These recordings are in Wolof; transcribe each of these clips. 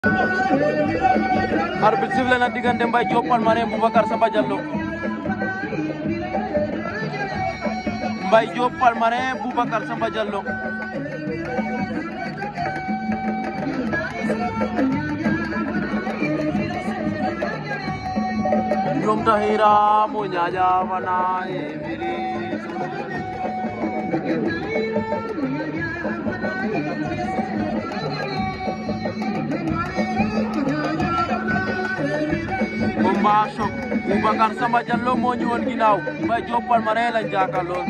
arbitre sifflé na diggante Mbaye Diop Palmarin Boubacar Samba Diallo Mbaye Diop Palmarin Boubacar Samba Diallo ñoom taxira mo ñaaƴa fana e fili combat choc Boubacar Samba Diallo moo ñëwoon ginnaaw Mbaye Diop Palmarin lañ jàkkaarloo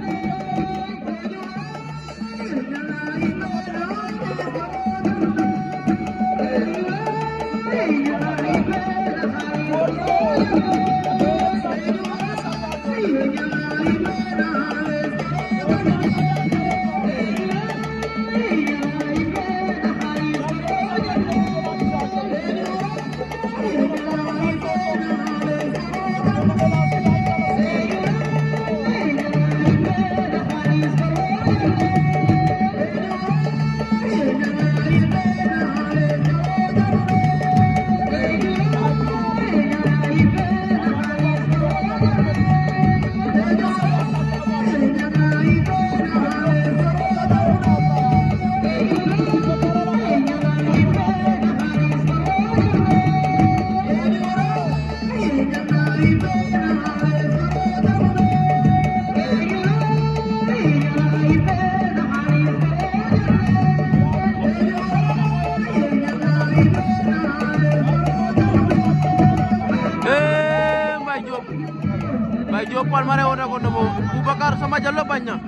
Eh, Mbaye Diop Mbaye Diop Palmarin wota ko ndomo Boubacar Samba Diallo bañ na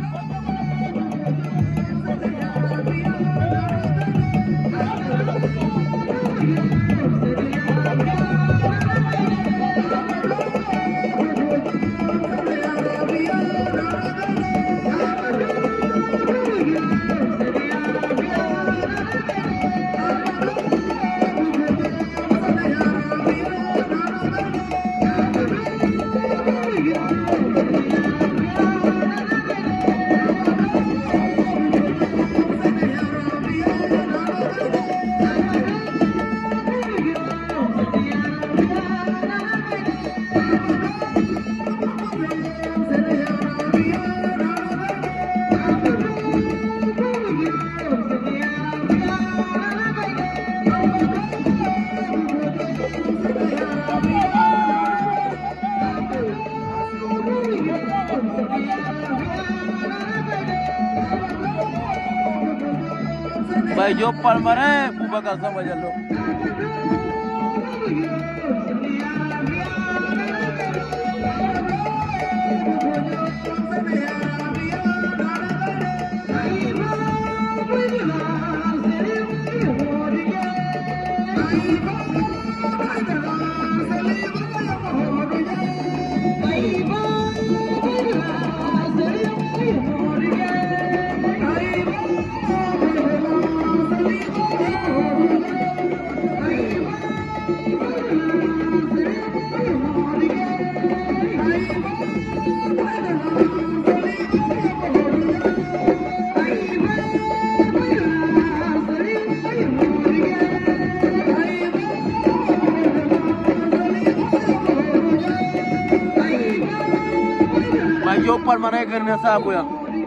Mbaye Diop Palmarin Boubacar Samba Diallo Mbaye Diop Palmarin gën na saabu ya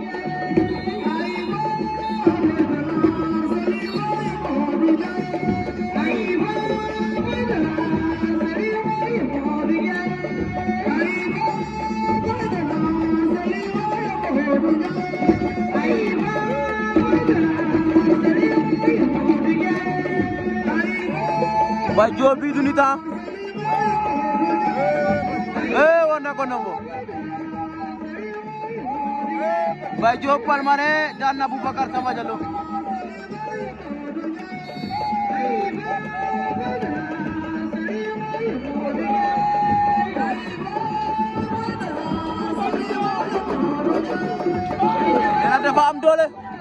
Mbaye Diop bi du nit ah eh war na ko ndombo Mbaye Diop Palmarin daan na Boubacar Samba Diallo nee na dafa am doole